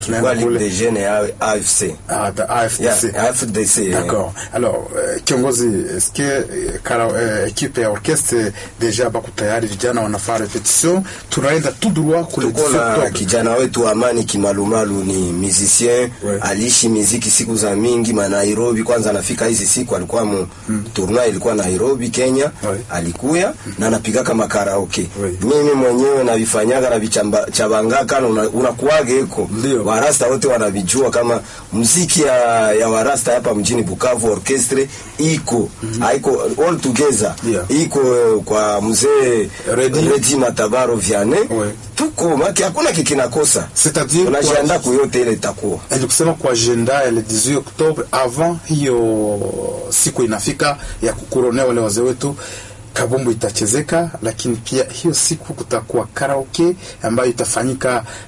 Kwa Ligue des Jeunes ya AFC. Ah, da- AFDC. Yeah, AFDC. eh. D'accord. Alors, euh, kiongozi, est-ce que eh, kara, eh, ekipe ya orchestre deja bako tayari, vijana wanafaa repetition, tunaenda tout droit kule tuko 17 na Oktoba. kijana wetu Amani Kimalumalu ni musicien Ouais. aliishi muziki siku za mingi ma Nairobi. Kwanza anafika hizi siku alikuwa mu tournoi ilikuwa Nairobi Kenya, Ouais. alikuya na anapiga kama karaoke. Ouais. Mimi mwenyewe navifanyaga na vichabangaka na una- unakuwaga eko Ndio. warasta wote wanavijua kama muziki ya, ya warasta hapa mjini Bukavu orchestre iko haiko all together Yeah. iko eh, kwa mzee Redi. Redi Matabaro Vianney Ouais. tuko maki hakuna kikinakosa C'est-à-dire tunajiandaa kwa- kuyote ile itakuwa ni kusema kwa agenda ya le 18 Oktoba avant hiyo siku inafika ya kukuronea wale wazee wetu kabumbu itachezeka, lakini pia hiyo siku kutakuwa karaoke ambayo itafanyika